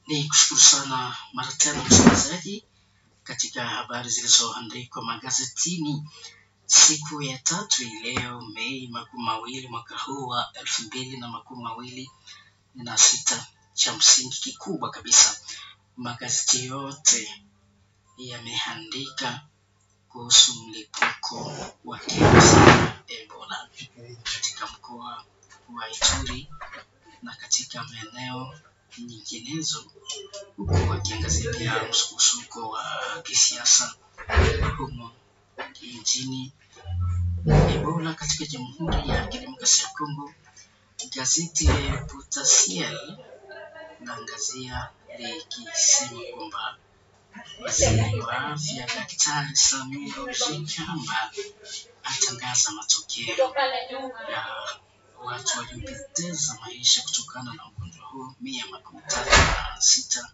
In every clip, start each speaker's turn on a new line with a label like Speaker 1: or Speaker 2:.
Speaker 1: Ni kushukuru sana mara tena msikilizaji katika habari zilizoandikwa magazetini siku ya tatu hii leo Mei makumi mawili mwaka huu wa elfu mbili na makumi mawili na sita. Cha msingi kikubwa kabisa, magazeti yote yameandika kuhusu mlipuko wa kirusi cha Ebola katika mkoa wa Ituri na katika maeneo nyinginezo, huku wakiangazia pia msukosuko wa kisiasa humo nchini. Ebola katika Jamhuri ya Kidemokrasia ya Kongo, gazeti la Potentiel naangazia likisema kwamba waziri wa afya Daktari Samia Ruhigamba atangaza matokeo ya watu waliopoteza maisha kutokana na ugonjwa huo mia makumi tatu na sita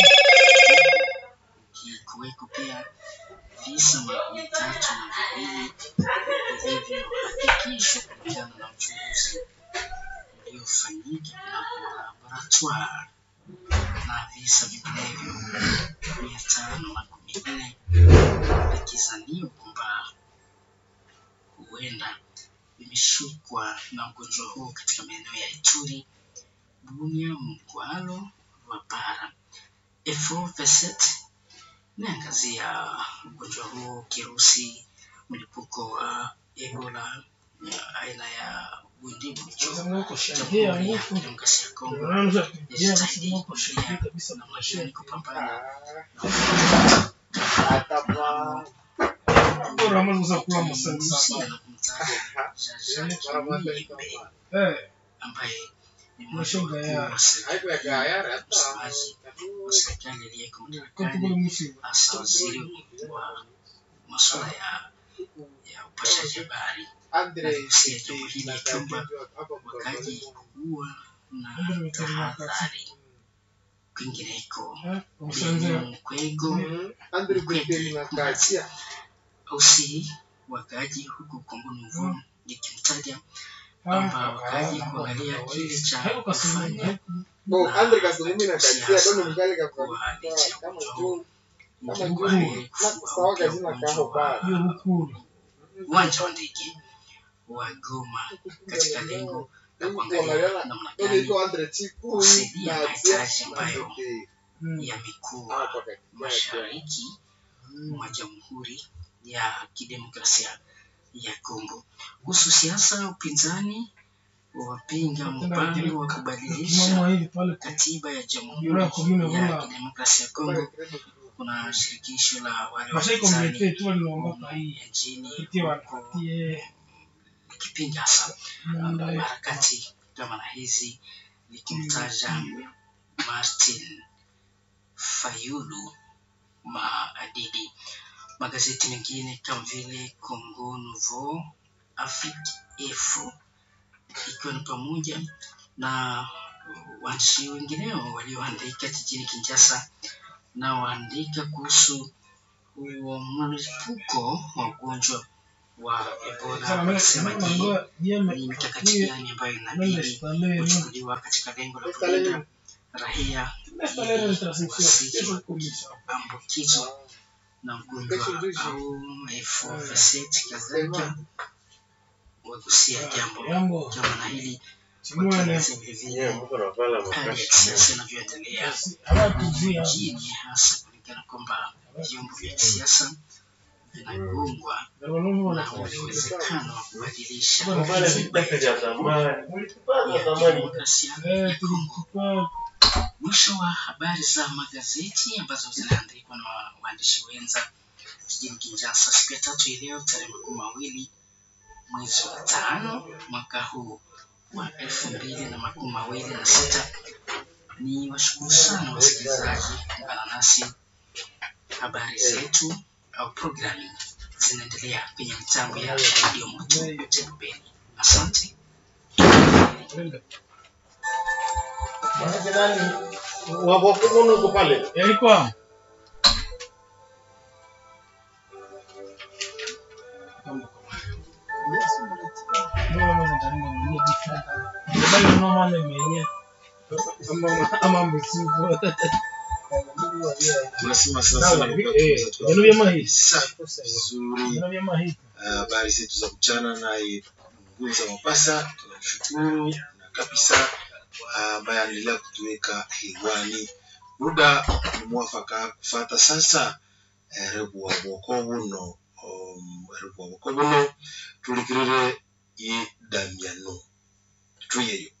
Speaker 1: ikiweko pia visa makumi tatu na viwili vilivyohakikishwa kulingana na uchunguzi uliofanyika kunako laboratoire na visa vinginevyo mia tano na kumi nne vikizaniwa kwamba huenda vimeshukwa na ugonjwa huo katika maeneo ya Ituri, Bunia, Mkwalo, Rwapara. Efo Veset inaangazia ugonjwa huo, kirusi mlipuko wa Ebola ya aina ya Bundibugyo. Jamhuri ya Kidemokrasia ya Kongo yajitahidi kuzuia namna gani kupambana
Speaker 2: Unaweza kula msanga
Speaker 1: Rusia na kumtaja Jean-Jacques Muyembe ambaye ni mmoja wa wakuu wa serikali, msemaji wa serikali aliyeko madarakani, hasa waziri wa masuala ya ya upashaji habari anagusia jambo hili ya kwamba wakaji kuwa na tahadhari. Kwingineko, Mkwego ausi wakaaji huku Kongo Nouveau ikimtaja kwamba wakaaji kuangalia kile cha kufanya kuwa licha ya ugonjwa huu ingekuwa heri kufua upya ugonjwa wa uwanja wa ndege wa Goma katika lengo la kuangalia namna gani kusaidia mahitaji ambayo yamekuwa mashariki mwa Jamhuri ya Kidemokrasia ya Kongo. Kuhusu siasa, upinzani wapinga mpango wa kubadilisha katiba ya Jamhuri ya Kidemokrasia ya Kongo. Kuna shirikisho la wale wapinzani nchini huko likipinga hasa harakati kama na hizi likimtaja Martin Fayulu Maadidi. Magazeti mengine kama vile Congo Nouveau, Afrique Info ikiwa ni pamoja na waandishi wengineo walioandika jijini Kinshasa na waandika kuhusu huo mlipuko wa ugonjwa wa Ebola, wakisema je, ni mikakati gani ambayo inabidi kuchukuliwa katika lengo la kulinda raia ili wasije ambukizwa na ugonjwa au FOVC kadhalika, wagusia jambo kama na hili wakieleza vilevile hali ya kisiasa inavyoendelea nchini, hasa kulingana kwamba vyombo vya kisiasa vinagongwa na ule uwezekano wa kubadilisha demokrasia ya Kongo. Mwisho wa habari za magazeti ambazo zinaandikwa na waandishi wenza jijini Kinshasa siku ya tatu hii leo tarehe makumi mawili mwezi wa tano mwaka huu wa elfu mbili na makumi mawili na sita. Ni washukuru sana wasikilizaji kuungana nasi. Habari zetu au programu zinaendelea kwenye mitambo ya redio moto Tembeni. Asante.
Speaker 3: Wabokumu uko pale.
Speaker 2: Yalikuwa Ndio, ndio, ndio, ndio, ndio, ndio, ndio, ndio, ndio, ndio, ndio, ama ama mbusufu
Speaker 4: tunasema
Speaker 2: Sawa,
Speaker 4: sasa
Speaker 2: eh, vino vya mahisi.
Speaker 4: safi vizuri
Speaker 2: vino vya mahita
Speaker 4: habari zetu za mchana naye Nguza Mapasa tunamshukuru na kabisa ambaye anaendelea kutuweka hewani. Muda ni mwafaka kufata sasa eh, rebu wa bwoko buno um, rebu wa bwoko buno tulikirire ye Damiano tuyeyo